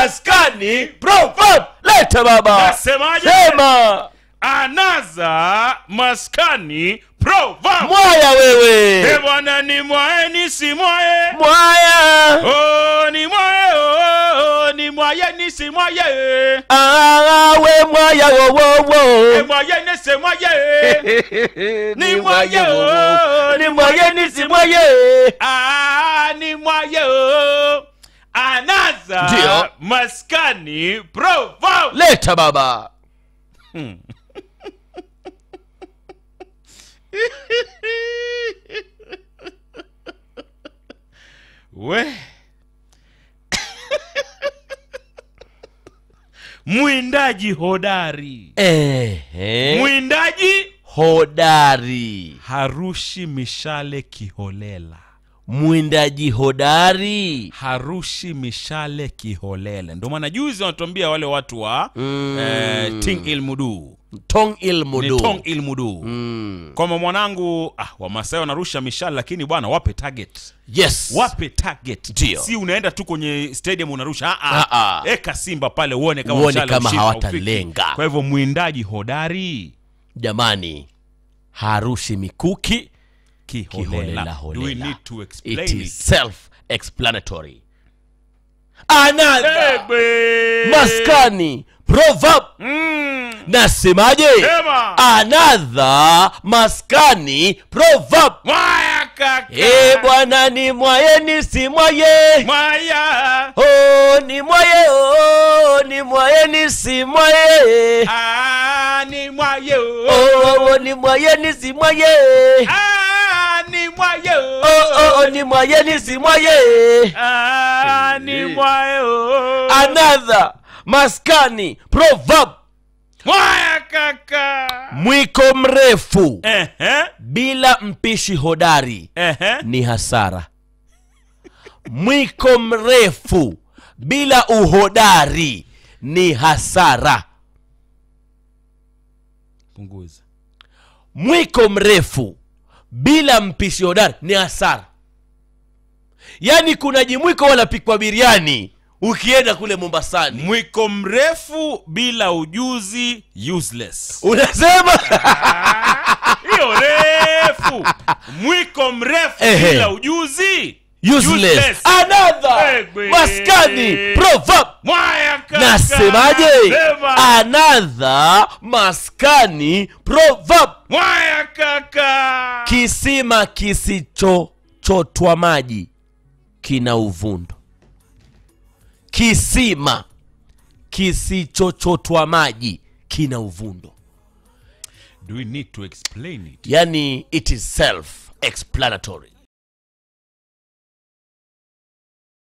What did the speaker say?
maskani proverb leta baba Nasemaje? sema anaza maskani proverb mwaya e wewe bwana ni mwae ni si mwae mwaya oh, ni mwae oh, ni mwaye ni si mwaye awe mwaya e wowowo mwaye ni si mwaye ni mwaye oh, ni mwaye ni si mwaye Ah, ni mwaye oh. anaza Ndio. maskani proverb leta baba we mwindaji hodari Ehe. mwindaji hodari harushi mishale kiholela mwindaji hodari harushi mishale kiholela ndio maana juzi wanatuambia wale watu wa Mm. eh, ting il mudu tong il ni mudu tong il mudu Mm. kwamba mwanangu ah, wamasai wanarusha mishale lakini bwana wape target yes wape target Ndio. si unaenda tu kwenye stadium unarusha ah, Ah, ah. ah. eka simba pale uone kama Uone mshale kama ushika, hawatalenga. haufiki. kwa hivyo mwindaji hodari jamani harushi mikuki kiholela kiholela do we holela need to it explain is it self explanatory another Egbe. maskani proverb Mm. nasemaje Sema. another maskani proverb Mwaya kaka e bwana ni mwaye ni si mwaye Mwaya oh, ni mwaye oh, ni mwaye ni si mwaye Ah, ni mwaye oh. oh, oh, ni mwaye ni si mwaye Ah, ni mwaye oh. oh, oh, oh, ni mwaye ni si mwaye Ah, ni mwaye oh. another maskani proverb Mwaya kaka mwiko mrefu Ehe, bila mpishi hodari ehe. ni hasara mwiko mrefu bila uhodari ni hasara punguza mwiko mrefu bila mpishi hodari ni hasara yaani kuna jimwiko wanapikwa biriani ukienda kule mombasani mwiko mrefu bila ujuzi useless unasema hiyo refu mwiko mrefu Ehe. bila ujuzi useless another Egbe. maskani proverb mwaya kaka nasemaje Sema. another maskani proverb mwaya kaka kisima kisichochotwa maji kina uvundo kisima kisichochotwa maji kina uvundo do we need to explain it yani it is self explanatory